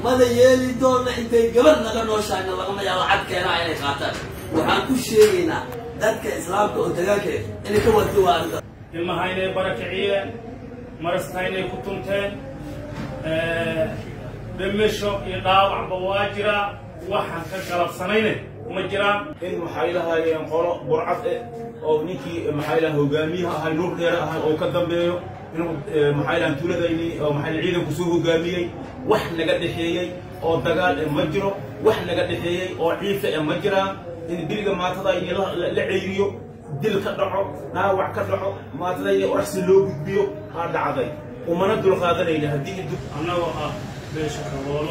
mada yeeli doona intay gabadh naga nooshaayna lagama yaa lacag keenaa inay qaataan waxaan ku sheegaynaa dadka islaamka oo dagaalka inay ka warti waa arrinta ilmaha inay barakiciyeen marasta inay ku tunteen dhimisho iyo dhaawacba waa jiraa waxaan ka galabsanayne ma jiraan in maxay lahaayeen qolo burcad eh oo ninkii maxay laha hogaamiyaha ahay nuur dheere ahay oo ka dambeeyo inuu maxay laha tuuladayni oo maxay ciidanku soo hogaamiyey wax naga dhexeeyey oo dagaal eh ma jiro wax naga dhexeeyey oo ciise eh ma jiraan in biliga maatadayni la ceyriyo dil ka dhaco dhaawac ka dhaco maatadayni oraxsi loo gudbiyo aa dhacday umana dulqaadanayna haddii annagoo ah beesha kaboolo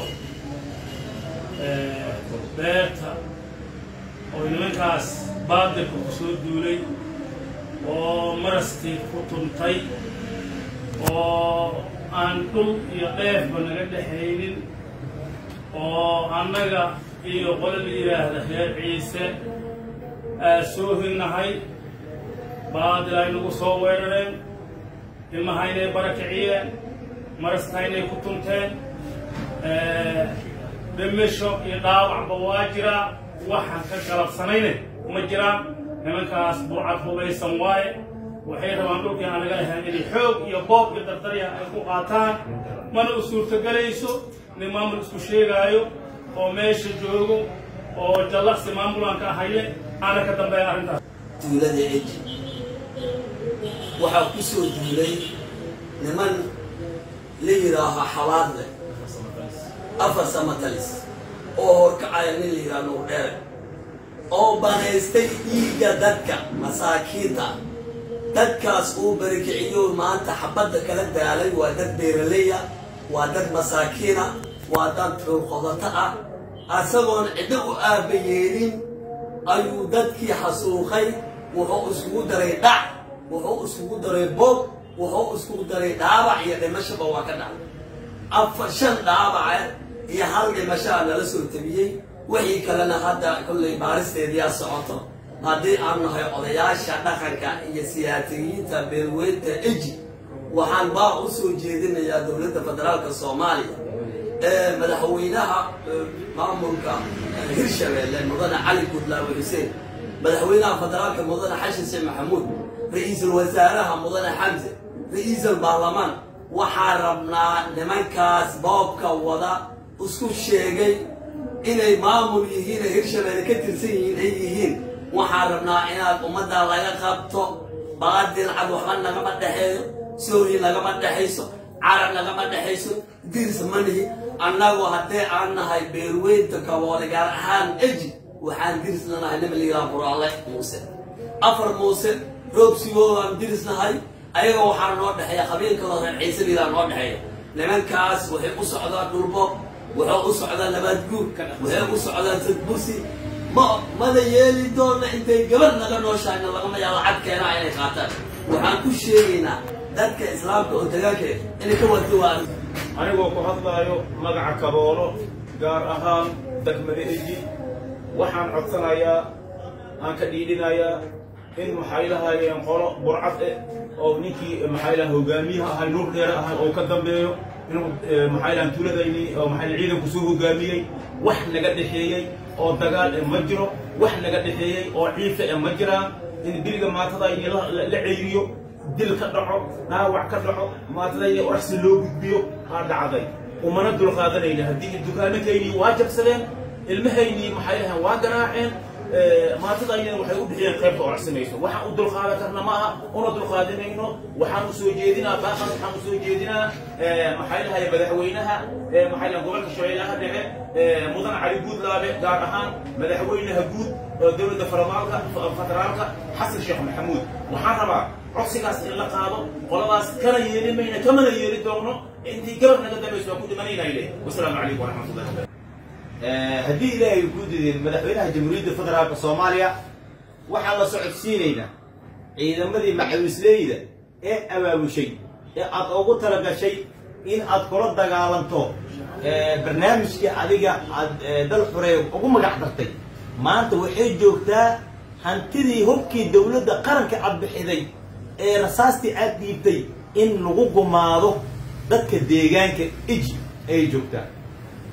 beerta oo nimankaas baadilka ku soo duulay oo marastii ku tuntay oo aan dhul iyo dheefba naga dhexaynin oo annaga iyo qolo la yidhaahda reer ciise aa soo hinnahay baadil ay nagu soo weerareen ilmaha inay barakiciyeen marasta inay ku tunteen dhimisho iyo dhaawacba waa jiraa waxaan ka galabsanayne ma jiraan nimankaas burcad hubaysan waaye waxay rabaan dhulkii aan naga lahayn inay xoog iyo boob iyo dardarya ay ku qaataan mana u suurtogelayso nin maamul isku sheegaayo oo meesha joogo oo jallaqsi maamulaan ka ahaye aana ka dambeeya arrintaas duulada eji waxaa ku soo duulay niman la yidhaaho xabaadle afar samatalis oo horkacaya nin la yidhaha nuur dheere oo banaystay dhiigga dadka masaakiinta dadkaas uu barikiciyo maanta xabadda kala daalay waa dad beeraleya waa dad masaakiina waa dad xuuqodato ah asagoon ciddo u aaba yeelin ayuu dadkii xasuuqay wuxuu iskugu daray dhac wuxuu iskugu daray boog wuxuu iskugu daray dhaabac iyo dhimashaba waa ka dhacay afar shan dhaabaca iyo hal dhimashaa nala soo tabiyey wixii kalena hadda kollay baaristeediyaa socoto haddii aan nahay odayaasha dhaqanka iyo siyaasiyiinta beelweynta eji waxaan baa u soo jeedinayaa dowladda federaalka soomaaliya ee madaxweynaha maamulka hirshabeelle mudane cali gudlaawe xuseen madaxweynaha federaalka mudane xashin sheekh maxamuud ra-iisul wasaaraha mudane xamse ra-iisul baarlamaan waxaa rabnaa nimankaas boobka wada isku sheegay inay maamul yihiin ee hirshabeelle ka tirsan yihiin ay yihiin waxaan rabnaa inaad ummadda laga qabto baadil cad waxba nagama dhexeeyo soori nagama dhexayso carab nagama dhexayso dirs manihi annagu haddee aan nahay beerweynta kaboole gaar ahaan eji waxaan dirisna nahay nima layidhaha buraale muuse afar muuse roobsigoodan dirisnahay ayaga waxaa noo dhexeeya qabiilkaloo reer ciise layidhaha noo dhexeeya nimankaas waxay u socdaan dhulbo waxay u socdaan nabaadguur waxay u socdaan sadbursi ma mada yeeli doona intay gabadh naga nooshaayna lagama yaa lacag keenaa inay qaataan waxaan ku sheegaynaa dadka islaamka oo dagaalka inay ka warti waa arrinta anigoo ku hadlaayo magaca kaboolo gaar ahaan degmada eji waxaan codsanayaa aan ka dhiidhinayaa in maxay lahaayeen qolo burcad eh oo ninkii maxay laha hogaamiyaha ahay nuur dheere ahay oo ka dambeeyo inuu maxay laha tuuladayni oo maxay ciidanku soo hogaamiyey wax naga dhexeeyey oo dagaal eh ma jiro wax naga dhexeeyey oo ciise eh ma jiraan in biliga maatadayni la ceyriyo dil ka dhaco dhaawac ka dhaco maatadayni oraxsi loo gudbiyo aa dhacday umana dulqaadanayna haddii dukaanakaynii waa jabsadeen ilmahaynii maxay lahayn waa ganaaceen maatadayna waxay u bixiyeen qaybta oracsinayso waxaan u dulqaadan karna ma aha una dulqaadanayno waxaan u soo jeedinaa baaqan waxaan u soo jeedinaa maxay lahay madaxweynaha maxay lahay gobolka shabeellaha dhexe mudan cali guudlaabe gaar ahaan madaxweynaha guud oo dowladda federaalka federaalka xasan sheekh maxamuud waxaan rabaa codsigaas in la qaado qoladaas kana yeelin mayna kamana yeeli doono intii gabar naga dambayso waa ku dhimanaynayne wasalaamu calaykum waraxmatullahi wabarakatu haddii ilaahay ku didin madaxweynaha jamhuuriyadda federaalka soomaaliya waxaan la socodsiinaynaa ciidamadii macawisleyda ee abaabushay ee aad ugu talagashay in aad kula dagaalanto barnaamijkii adiga aad dal xuree ugu magac dartay maanta waxay joogtaa hantidii hubkii dowladda qaranka aad bixiday ee rasaastii aad dhiibtay in lagu gumaado dadka deegaanka iji ayay joogtaa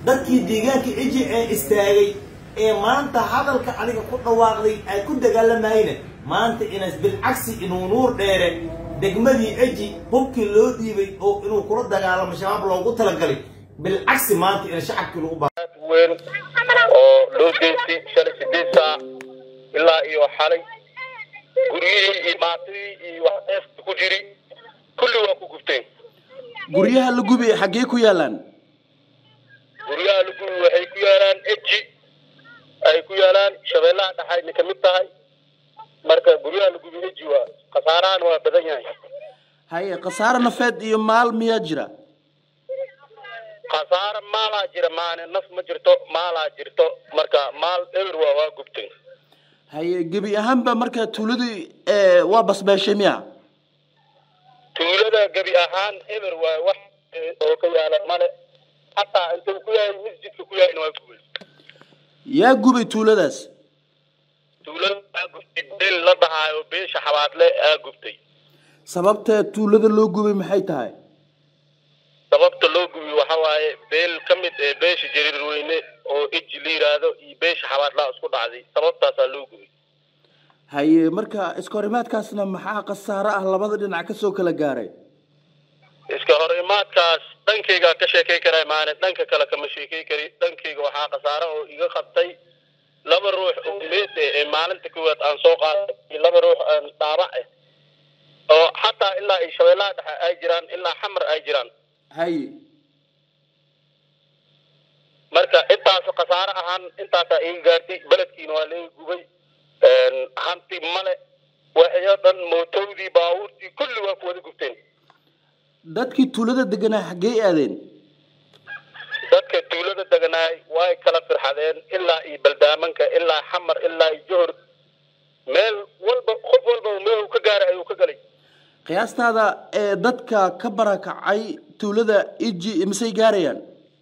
dadkii deegaanka iji ee istaagay ee maanta hadalka adiga ku dhawaaqday ay ku dagaalamayna maanta inas bilcagsi inuu nuur dheere degmadii eji hubkii loo dhiibay oo inuu kula dagaalamo shabaab loogu talagalay bilcagsi maanta ina shacabkii lagu ba weyn oo loo geystay shalay sideed saac ilaa iyo xalay guryihii iyo maatidii iyo waxeefta ku jiri kulli waa ku gubteen guryaha la gubi xaggee ku yaalaan guryaha lagubi waxay ku yaalaan eji ay ku yaalaan shabeellaha dhaxayna ka mid tahay marka guryaha lagubi eji waa khasaarahan waa badan yahay haye khasaare nafeed iyo maal miyaa jira khasaare maalaa jira maane naf ma jirto maalaa jirto marka maal eber waa waa gubtay haye gebi ahaanba marka tuuladii ee, waa basbeeshay miya tuulada gebi ahaan eber waa wax eh, oo ka yaala male hataa intuu ku yahay masjidka ku yahayna waa gubay yaa gubay tuuladaas tuulada aa gubtay beel la dhahaayo beesha xabaadle aa gubtay sababta tuulada loo gubay maxay tahay sababta loo gubi waxa waaye beel ka mid ee beesha jariir weyne oo eji la yiraahdo iyo beesha xabaadlaa isku dhacday sababtaasaa loo gubi haye marka iskahorimaadkaasna maxaa khasaare ah labada dhinac kasoo kala gaaray iska hor imaadkaas dhankaygaa ka sheekay karaa maane dhanka kale kama sheekay kari dhankayga waxaa khasaare oo iga qabtay laba ruux oo meed eh ee maalinta koowaad aan soo qaaday iyo laba ruux aan dhaabac ah oo xataa ilaa iyo shabeellaha dhexe ay jiraan ilaa xamar ay jiraan haye marka intaas khasaare ahaan intaasaa iga gaartay beledkiina waa laga gubay hanti male waxyo dhan mootowdii baabuurtii kulli waa ku wada gubteen dadkii tuulada deganaa xaggee aadeen dadka tuulada deganaay way kala firxadeen ilaa iyo baldaamanka ilaa xamar ilaa iyo johor meel walba qof walba meel uu ka gaaray ayuu ka galay qiyaastaada ee dadka ka barakacay tuulada iji misay gaarayaan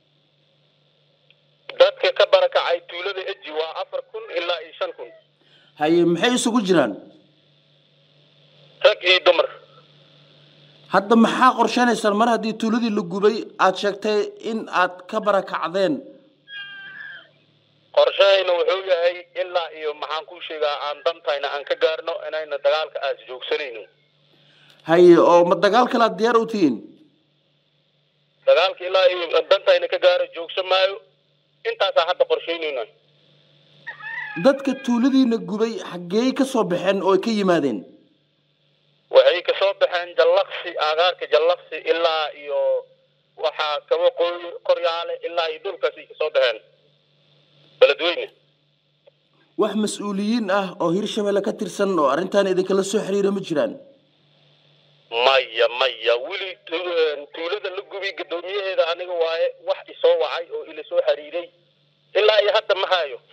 dadka ka barakacay tuulada eji waa afar kun ilaa iyo shan kun haye maxay isugu jiraan rag iyo dumar hadda maxaa qorshanaysaan mar haddii tuuladii la gubay aad sheegtay in aad ka barakacdeen qorshahayna wuxuu yahay ilaa iyo maxaan kuu sheegaa aan dantayna aan ka gaarno inayna dagaalka aas joogsanayno haye oo ma dagaal kale aad diyaar u tihiin dagaalka ilaa iyo dantayna ka gaaro joogsan maayo intaasaa hadda qorshaynayna dadka tuuladiina gubay xaggee ka soo baxeen oo ay ka yimaadeen waxay kasoo baxeen jallaqsi aagaarka jallaqsi ilaa iyo waxaa kaba qoy qoryaale ilaa iyo dhulkaasay kasoo baxeen beledweyne wax mas-uuliyiin ah oo hirshabelle ka tirsan oo arrintan idinkala soo xiriira ma jiraan maya maya weli tu- tuulada la gubi guddoomiyaheeda aniga waaye wax isoo wacay oo ila soo xiriiray ilaa iyo hadda ma hayo